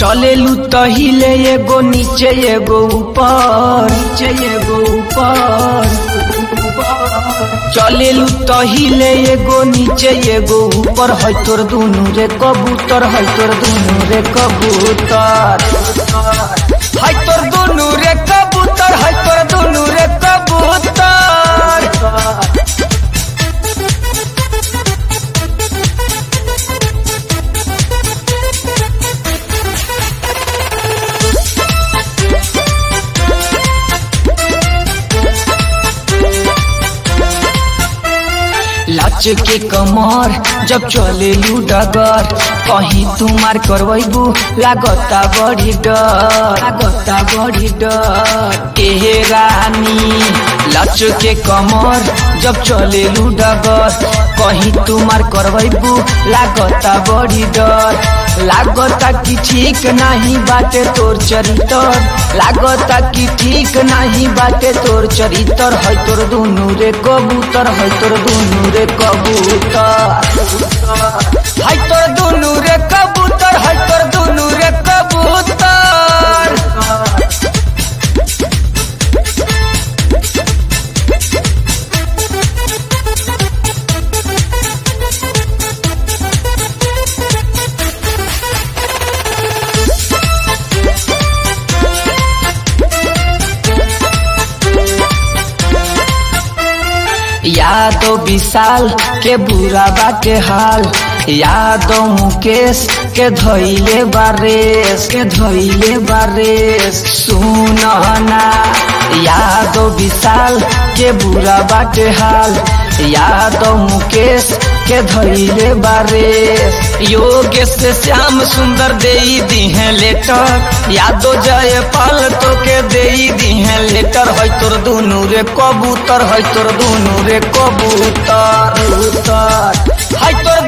चलेलू तहिले एगो नीचे एगो ऊपर नीचे एगो ऊपर चलेलू तहिले एगो नीचे एगो ऊपर है तोर दुनू रे कबूतर है तोर दुनू रे कबूतर है तोर दुनू रे कबूतर है तोर दुनू रे कबूतर लच के कमर जब चले डगर कहीं तुम्हार करबू लागता बड़ी डर लागता बड़ी डर ए रानी लच के कमर जब चले डगर कहीं तुम्हार करबू लागता बड़ी डर लागता कि ठीक नहीं बाटे तोर चरितर लागता कि ठीक नहीं बाटे तोर चरितर है तोर दुनू रे कबूतर है तोर दुनू रे कबूतर है तोर दुनू रे कबूतर है तोर दुनू रे कबूतर यादो विशाल के बुरा बाटे हाल यादो मुकेश के धैले बारेस के धैले बारेस सुनना यादो विशाल के बुरा बाटे हाल यादो मुकेश के धैले बारेस योगेश से श्याम सुंदर दे दी है लेटर यादो जय पाल तो के दे दी है लेटर है तोर दुनू रे कबूतर है तोर दुनू रे कबूतर है तोर